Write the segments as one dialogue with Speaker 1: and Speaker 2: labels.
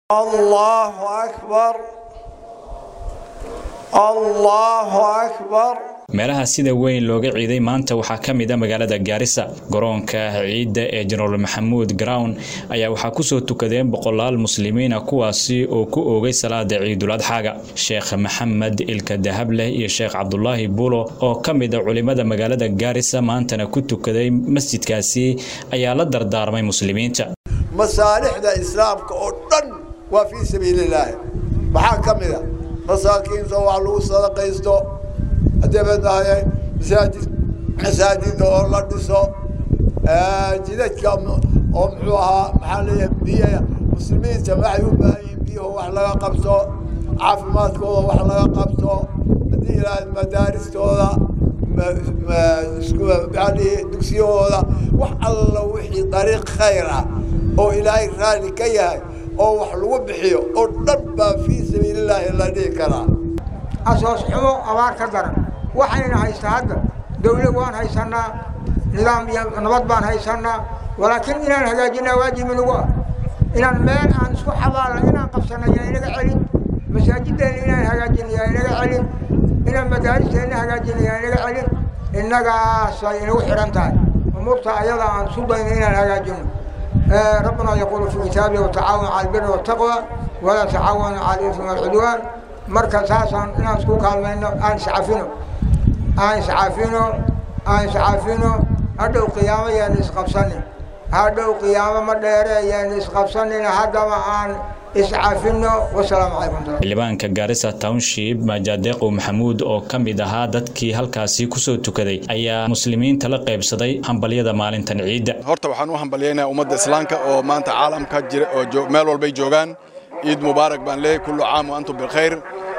Speaker 1: الله أكبر الله أكبر
Speaker 2: meelaha sida weyn looga ciiday maanta waxaa ka mid a magaalada gaarisa garoonka ciidda ee jenaraal maxamuud grown ayaa waxaa kusoo tukadeen boqolaal muslimiina kuwaasi oo ku oogay salaada ciidul adxaaga sheekh maxamed ilka dahableh iyo sheekh cabdulaahi buulo oo ka mid a culimada magaalada gaarisa maantana ku tukaday masjidkaasi ayaa la dardaarmay muslimiinta
Speaker 1: masaalixda islaamka oo dhan waa fii sabiililaahi maxaa ka mid a masaakiinta wax lagu sadaqaysto dabeedna masaajid masaajida oo la dhiso jidadka oo muxuu ahaa maxaa leeyahay biyaha muslimiinta waxay u baahan yihiin biyaho wax laga qabto caafimaadkooda wax laga qabto haddii ilaahay madaaristooda maxaa lihi dugsiyahooda wax alla wixii dariiq khayr ah oo ilaahay raalli ka yahay oo wax lagu bixiyo oo dhan baa fii sabiilillaahi la dhihi karaa
Speaker 3: asoos xumo abaar ka daran waxayna haystaa hadda dawlad waan haysanaa nidaam iyo nabad baan haysanaa walaakiin inaan hagaajinaa waajibi nagu ah inaan meel aan isku xabaalna inaan qabsana yaa inaga celin masaajiddeena inaan hagaajina yaa inaga celin inaan madaaristeena hagaajina yaa inaga celin innagaasay inagu xidhan tahay umuurta ayada aan isu dayno inaan hagaajino ربنا يقول في كتابه وتعاون على البر والتقوى ولا تعاونوا على الاثم والعدوان marka saasaan inaan isku kaalmayno aan iscafino aan iscafino aan iscafino hadhow qiyaamo yaanu isqabsanin hadhow qiyaamo ma dheere yaanu isqabsanin haddaba aan iscafino wasalaamu calaykum
Speaker 2: xildhibaanka gaarisa township maajadeeqow maxamuud oo ka mid ahaa dadkii halkaasi kusoo tukaday ayaa muslimiinta la qaybsaday hambalyada maalintan ciidda
Speaker 4: horta waxaan u hambalyaynaya ummadda islaamka oo maanta caalamka jira oo meel walbay joogaan ciid mubaarak baan leeyahay kullu caam wa antum bilkhayr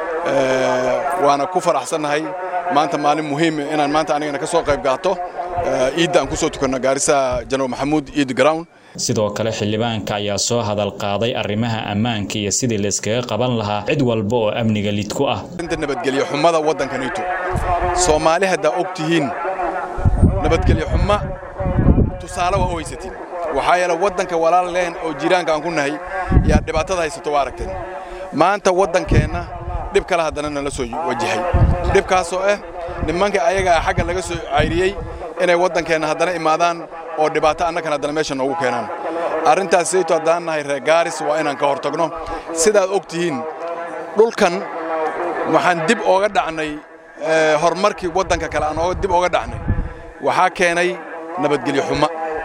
Speaker 4: waana ku faraxsannahay maanta maalin muhiim inaan maanta anigana ka soo qayb qaato ciidda aan ku soo tukanno gaarisa general maxamuud ciid ground
Speaker 2: sidoo kale xildhibaanka ayaa soo hadal qaaday arrimaha ammaanka iyo sidii layskaga qaban lahaa cid walba oo amniga lid ku ah
Speaker 4: inta nabadgelyo xumada waddankanayto soomaali haddaa og tihiin nabadgelyo xuma tusaale waa u haysatiin waxaa yeele waddanka walaal leen oo jiraanka aan ku nahay yaa dhibaatada haysato waa aragteen maanta waddankeenna dhib kale haddana nala soo wajahay dhibkaasoo ah nimanka ayagaa xagga laga soo cayriyey inay waddankeenna haddana imaadaan oo dhibaato annagana haddana meesha noogu keenaan arrintaas sayto haddaan nahay reer gaaris waa inaan ka hortagno sidaad og tihiin dhulkan waxaan dib ooga dhacnay horumarkii waddanka kale aan dib ooga dhacnay waxaa keenay nabadgelyo xuma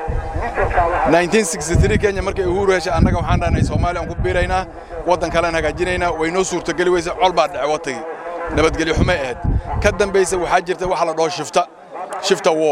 Speaker 4: kenya markay uhuru heshay annaga waxaan dhahnay soomaaliya aan ku biiraynaa waddan kalean hagaajinaynaa way noo suurtogeli weyse col baa dhace wattagii nabadgelyo xumay ahayd ka dambaysa waxaa jirta waxa la dhaho shifta shifta wo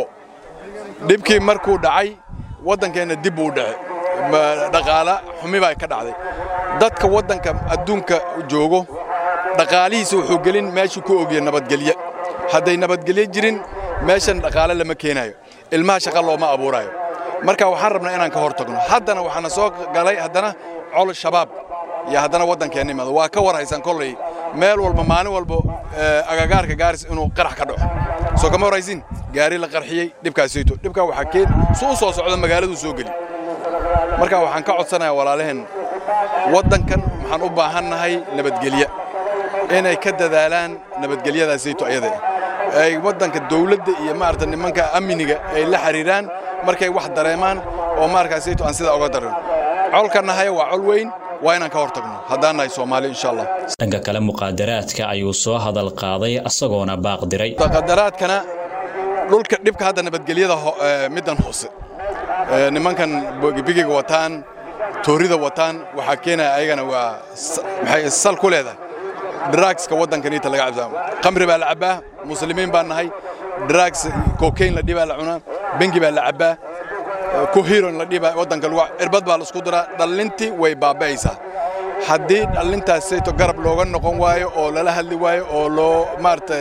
Speaker 4: dhibkii markuu dhacay waddankeenna dib buu dhace dhaqaala xumi baa ka dhacday dadka waddanka adduunka joogo dhaqaalihiisa wuxuu gelin meeshuu ku ogya nabadgelye hadday nabadgelye jirin meeshan dhaqaale lama keenaayo ilmaha shaqa looma abuuraayo marka waxaan rabnaa inaan ka hor tagno haddana waxaana soo galay haddana col shabaab iyo haddana waddankeenna imaado waa ka war haysan kolley meel walba maalin walba agagaarka gaaris inuu qarax ka dhaco soo kama warhaysin gaari la qarxiyey dhibkaasayto dhibkaa waxaa keen su u soo socda magaaladuu soo geli marka waxaan ka codsanayaa walaalaheen waddankan waxaan u baahannahay nabadgelye inay ka dadaalaan nabadgelyadaasayto ayada ay waddanka dawladda iyo maarata nimanka amniga ay la xiriiraan markay wax dareemaan oo maarkaasayto aan sidaa oga darin colka nahaya waa col weyn waa inaan ka hor tagno haddaan nahay soomaali insha allah
Speaker 2: dhanka kale muqaadaraadka ayuu soo hadal qaaday asagoona baaq diray
Speaker 4: muqaadaraadkana dhulka dhibka hadda nabadgelyada middan hoose nimankan bigiga wataan toorida wataan waxaa keenaya ayagana waa maxay sal ku leedahay drugska waddankaniita laga cabsaa khamri baa la cabbaa muslimiin baan nahay drugs cocaine la dhibaa la cunaa bengi baa la cabbaa kuhiron la dhibaa waddanka lagu irbad baa la isku diraa dhallintii way baaba'aysaa haddii dhallintaas sayto garab looga noqon waayo oo lala hadli waayo oo loo maaragtay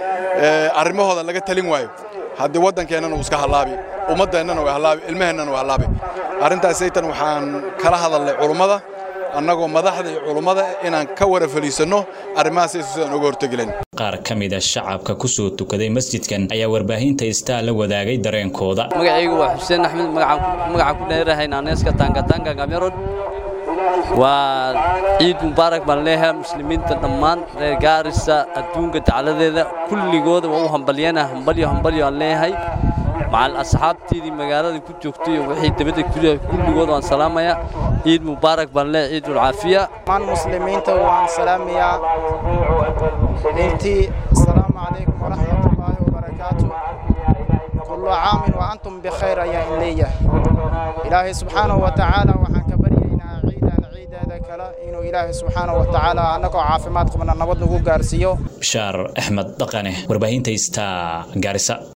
Speaker 4: arrimahooda laga talin waayo haddii waddankeennana uu iska hallaabi ummaddeennana way hallaabi ilmaheennana way hallaabi arrintaas saytan waxaan kala hadalnay culummada annagoo madaxda iyo culummada inaan ka wara faliisanno arrimahaas sayto sidaan uga hortegilen
Speaker 2: qaar ka mid a shacabka ku soo tukaday masjidkan ayaa warbaahinta istaa la wadaagay dareenkooda
Speaker 5: magacaygu waa xuseen axmed magacaan ku dheerahay naaneeska taangatanga gamerod waa ciid mubaarak baan leeyahay muslimiinta dhammaan reer gaarisa adduunka dacladeeda kulligooda waa u hambalyana hambalyo hambalyo aan leeyahay macal asxaabteedii magaalada ku joogtay iyo wixii dabadda ku kulligood waan salaamayaa ciid mubaarak baan leeyahay ciidul caafiya
Speaker 6: dhammaan muslimiinta waan salaamayaa intii asalaamu calaykum waraxmatullaahi wabarakaatu kullu caamin wa antum bikhayr ayaan in leeyahay ilaahay subxaanahu wa tacaala waxaan ka baryaynaa ciidan ciideeda kale inuu ilaahay subxaanahu wa tacaala annagoo caafimaad qabna nabad nagu gaarsiiyo
Speaker 2: bishaar axmed dhaqane warbaahinta ista gaarisa